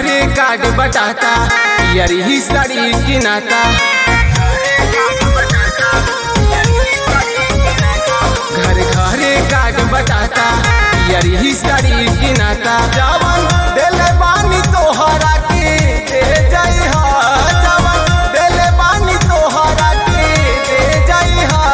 घरे कार्ड बटाता यारी ही साड़ी किनाता घर घरे कार्ड बटाता यारी ही साड़ी किनाता जवन देले बानी तोहरा के दे जाई हा जवन देले बानी तोहरा के दे जाई हा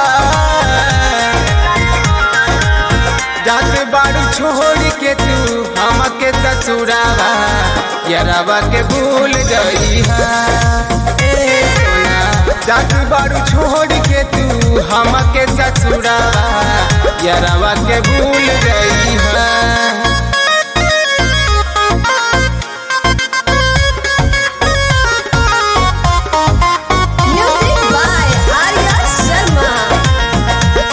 जात बाड़ू छोड़ के तू हमके ससुरावा यरावा के भूल गई हा ए सोना जात बाड़ू छोड़ के तू हमके ससुरावा यरावा के भूल गई हा Music by Arya Sharma.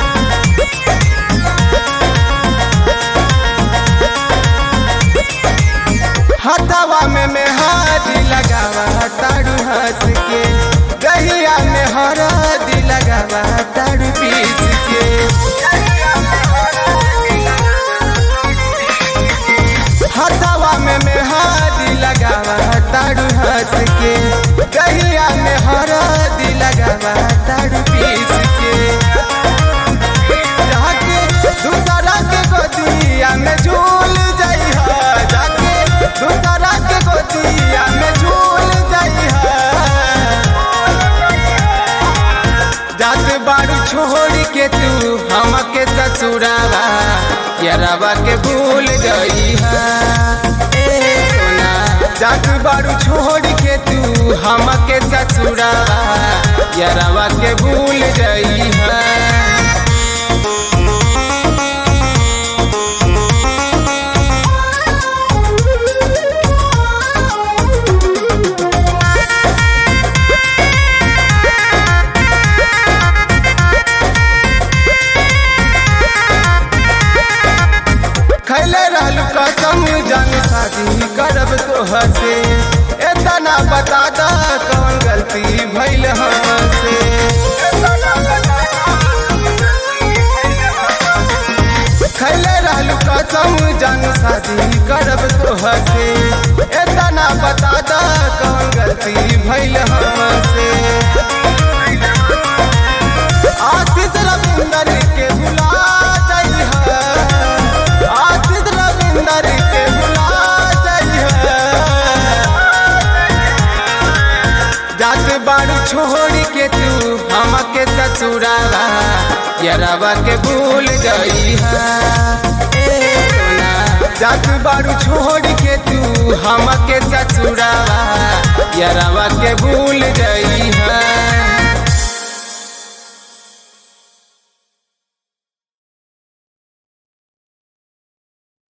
हथवा में मेहदी लगावा तारू हंस के दहिया में हरदी लगावा तारू पीस के हथवा में मेहदी लगावा तारू हंस के दहिया में हरदी लगावा तारू पीस के जाके दूसरा के गोदिया में झूल जाई हा जाके दूसरा के गोदिया में झूल जाई हा जात बाड़ू छोड़ के तू हमके ससुरावा यरावा के भूल गई हा ए सोना जात बाड़ू छोड़ के तू हमके ससुरावा यरावा के भूल गई हा खैले रहलू कसम जान शादी करब तोहर से एतना बता दा कौन गलती भइल हमसे खैले रहलू कसम जान शादी करब तोहर से एतना बता दा कौन गलती भइल हमसे आशीष रविंदर के भुला जाइ आशीष रविंदर के भुला जाइ जात बाड़ू छोड़ के तू हमके ससुरावा यरावा के भूल गई हा ए सोना जात बाड़ू छोड़ के तू हमके ससुरावा यरावा के भूल गई हा